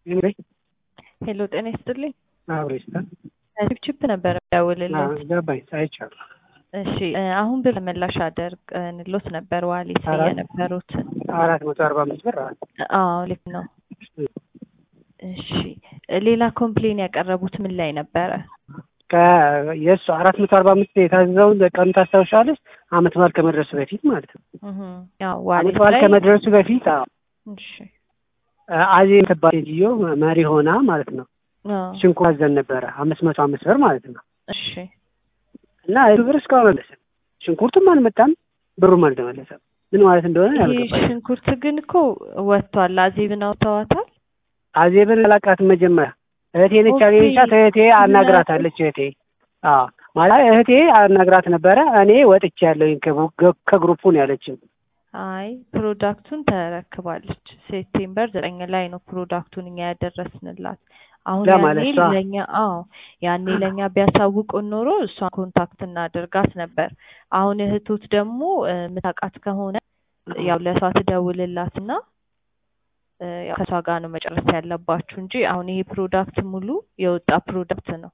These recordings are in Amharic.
ሄሎ ጤና ይስጥልኝ። አብሮ ይስጣል። ቺፕ ነበር ደውልልን። ገባኝ አይቻለሁ። እሺ አሁን ብር መላሽ አደርግንሎት ነበር ዋሌት አራት- የነበሩትን። አራት መቶ አርባ አምስት ብር አለ። አዎ ልክ ነው። እሺ ሌላ ኮምፕሌን ያቀረቡት ምን ላይ ነበረ? ከ- የእሱ አራት መቶ አርባ አምስት የታዘዘውን ቀኑ ታስታውሻለች? አመት በዓል ከመድረሱ በፊት ማለት ነው። እህ ያው አመት ዋሌት በዓል ላይ ከመድረሱ በፊት አዎ፣ እሺ አዜ የምትባል ሴትዮ መሪ ሆና ማለት ነው አዎ ሽንኩርት አዘን ነበረ አምስት መቶ አምስት ብር ማለት ነው። እሺ እና እሱ ብር እስካሁን አልመለሰም። ሽንኩርቱም አልመጣም፣ ብሩም አልተመለሰም። ምን ማለት እንደሆነ ይህ ያልገባኝ። ሽንኩርት ግን እኮ ወጥቷል። አዜብን አውጥተዋታል። አዜብን አላውቃትም መጀመሪያ እህቴ ነች ኦኬ። ያገኘቻት። እህቴ አናግራታለች። እህቴ አዎ ማለት እህቴ አናግራት ነበረ። እኔ ወጥቼ ያለሁኝ ከቡ- ከግሩፑ ነው ያለችው። አይ ፕሮዳክቱን ተረክባለች። ሴፕቴምበር ዘጠኝ ላይ ነው ፕሮዳክቱን እኛ ያደረስንላት። አሁን ለማለት ያኔ እሷ- ለኛ አዎ ያኔ ለኛ ቢያሳውቁን ኖሮ እሷን ኮንታክት እናደርጋት ነበር። አሁን እህቶት ደግሞ እ፣ የምታውቃት ከሆነ ያው ለእሷ ትደውልላትና እ፣ ያው ከእሷ ጋር ነው መጨረስ ያለባችሁ እንጂ አሁን ይሄ ፕሮዳክት ሙሉ የወጣ ፕሮዳክት ነው።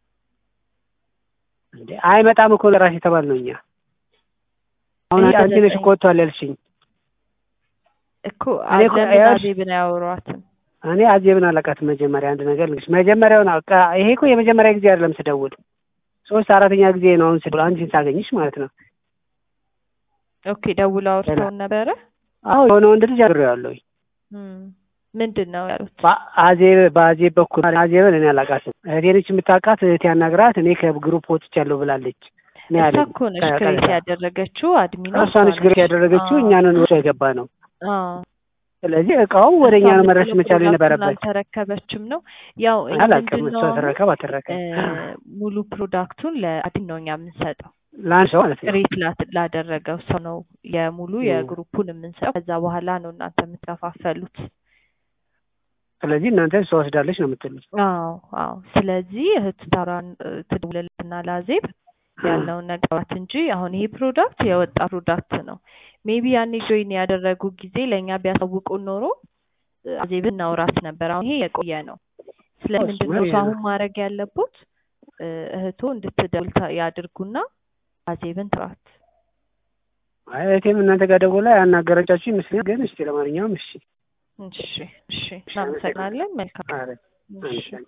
እንዴ አይመጣም እኮ ለራሴ የተባል ነው እኛ አሁን ይሄ አንቺ ነሽ ዘጠኝ- እኮ ወጥቷል ያልሽኝ። እኮ እኔ እኮ ለምን ያልሽ- አዜብን አያወሯትም? እኔ አዜብን አላውቃትም። መጀመሪያ አንድ ነገር ልንገርሽ፣ መጀመሪያውን አውቃ ይሄ እኮ የመጀመሪያ ጊዜ አይደለም ስደውል፣ ሶስት አራተኛ ጊዜ ነው አሁን ስደውል አንቺን ሳገኝሽ ማለት ነው። ኦኬ ደውላ አውርተውን ነበረ። አዎ የሆነ ወንድ ልጅ አብሬዋለሁኝ እም፣ ምንድን ነው ያሉት? በአዜብ በአዜብ በኩል አዜብን እኔ አላውቃትም። እህቴ ነች የምታውቃት። እህቴ ያናግራት እኔ ከግሩፕ ወጥቻለሁ ብላለች። እኔ እሷ ያለኝ እኮ ነች ክሬት ከቀጥታ ያደረገችው አድሚኗ እሷ ነች ግሬት ያደረገችው፣ እኛንን ወደ የገባ ነው። አዎ ስለዚህ እቃው ወደ እኛ ነው መድረስ መቻል የነበረበት። አልተረከበችም ነው ያው ይሄ አላውቅም ምንድን እሷ ነው አሁን ተረከብ አትረከብ እ፣ ሙሉ ፕሮዳክቱን ለአድሚን ነው እኛ የምንሰጠው። ለአንድ ሰው ማለት ነው። ክሬት ላት- ላደረገው ሰው ነው የሙሉ እ። የግሩፑን የምንሰጠው። ከዛ በኋላ ነው እናንተ የምትከፋፈሉት። ስለዚህ እናንተ እሷ ወስዳለች ነው የምትሉት። አዎ አዎ። ስለዚህ እህት ታራን እ፣ ትደውልልና ላዜብ ያለውን ነገራት እንጂ አሁን ይሄ ፕሮዳክት የወጣ ፕሮዳክት ነው። ሜቢ ያኔ ጆይን ያደረጉ ጊዜ ለእኛ ቢያሳውቁን ኖሮ እ፣ አዜብን እናውራት ነበር። አሁን ይሄ የቆየ ነው። ስለዚህ እሱማ ምንድን ነው ይሄ እሱ ነው። አሁን ማድረግ ያለቦት እ፣ እህቶ እንድትደውል ታ- ያድርጉና አዜብን ትራት። አይ እህቴም እናንተ ጋር ደውላ ያናገረቻችሁ ይመስለኛል። ግን እስቲ ለማንኛውም እሺ እሺ እሺ፣ እናመሰግናለን። መልካም ኧረ እሺ። አንቺ